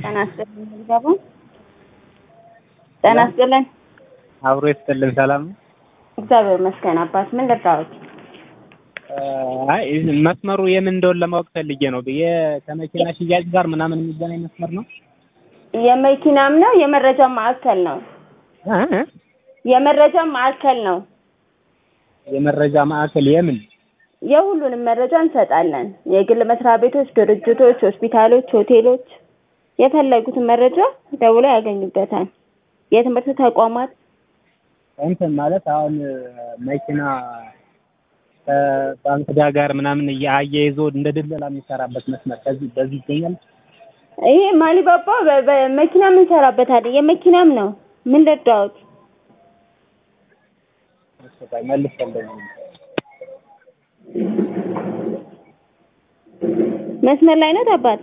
ጤና ይስጥልኝ ገቡ ጤና ይስጥልኝ። አብሮ ይስጥልን። ሰላም ነው? እግዚአብሔር ይመስገን። አባት ምን ልርዳዎት? አይ መስመሩ የምን እንደሆነ ለማወቅ ፈልጌ ነው። ከመኪና ሽያጭ ጋር ምናምን የሚገናኝ መስመር ነው? የመኪናም ነው የመረጃ ማዕከል ነው። እ? የመረጃ ማዕከል ነው። የመረጃ ማዕከል የምን? የሁሉንም መረጃ እንሰጣለን። የግል መስሪያ ቤቶች፣ ድርጅቶች፣ ሆስፒታሎች፣ ሆቴሎች የፈለጉትን መረጃ ደውለው ያገኙበታል። የትምህርት ተቋማት እንትን ማለት አሁን መኪና ከባንክ ዕዳ ጋር ምናምን አያይዞ እንደ ድለላ የሚሰራበት መስመር ከዚህ በዚህ ይገኛል። ይሄ ማሊባባ በ- በመኪናም እንሰራበታለን። የመኪናም ነው። ምን ልርዳዎት? እሺ ቆይ መልሼልኝ። መስመር ላይ ነው አባት